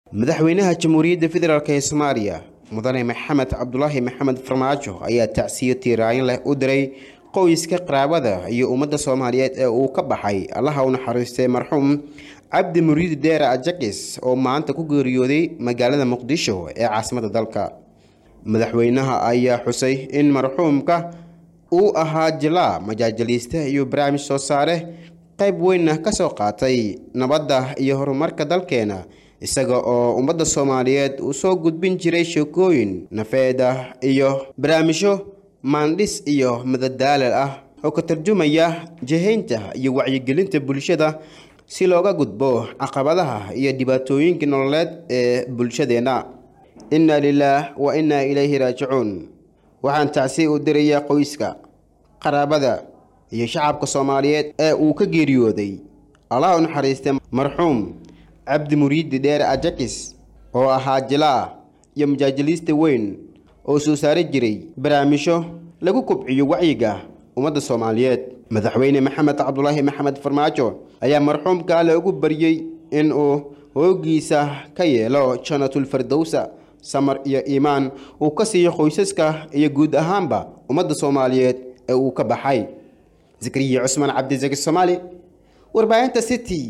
madaxweynaha jamhuuriyadda federaalk ee soomaaliya mudane maxamed cabdulaahi maxamed farmaajo ayaa tacsiyo tiiraayin leh u diray qoyska qaraabada iyo ummadda soomaaliyeed ee uu ka baxay allaha u naxariistay marxuum cabdi muriidi deere ajakis oo maanta ku geeriyooday magaalada muqdisho ee caasimadda dalka madaxweynaha ayaa xusay in marxuumka uu ahaa jilaa majaajiliiste iyo barnaamij soo saare qayb weynna ka soo qaatay nabadda iyo horumarka dalkeena isaga oo ummadda soomaaliyeed uu soo gudbin jiray sheekooyin nafeed ah iyo barnaamijyo maandhis iyo madadaalal ah oo ka tarjumaya jihaynta iyo wacyigelinta bulshada si looga gudbo caqabadaha iyo dhibaatooyinka nololeed ee bulshadeenna inna lilaah wa innaa ilayhi raajicuun waxaan tacsi u dirayaa qoyska qaraabada iyo shacabka soomaaliyeed ee uu ka geeriyooday allah u naxariistay marxuum cabdi muriidi dheere ajakis oo ahaa jilaa iyo majaajiliista weyn oo soo saari jiray barnaamijyo lagu kobciyo wacyiga ummadda soomaaliyeed madaxweyne maxamed cabdulaahi maxamed farmaajo ayaa marxuumka alle ugu baryey in uu hoogiisa ka yeelo jannatul firdowsa samar iyo iimaan uu ka siiyo qoysaska iyo guud ahaanba ummadda soomaaliyeed ee uu ka baxay zakariya cusmaan cabdisaki soomaali warbaahinta city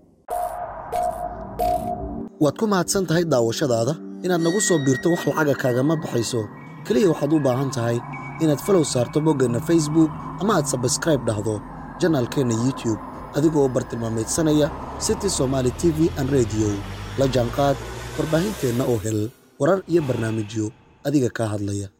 waad ku mahadsan tahay daawashadaada inaad nagu soo biirto wax lacaga kaagama baxayso keliya waxaad u baahan tahay inaad falow saarto boggeenna facebook ama aad sabskraib dhahdo janaalkeenna youtube adigoo bartilmaamaydsanaya city somaali t v an rediyo la jaanqaad warbaahinteenna oo hel warar iyo barnaamijyo adiga kaa hadlaya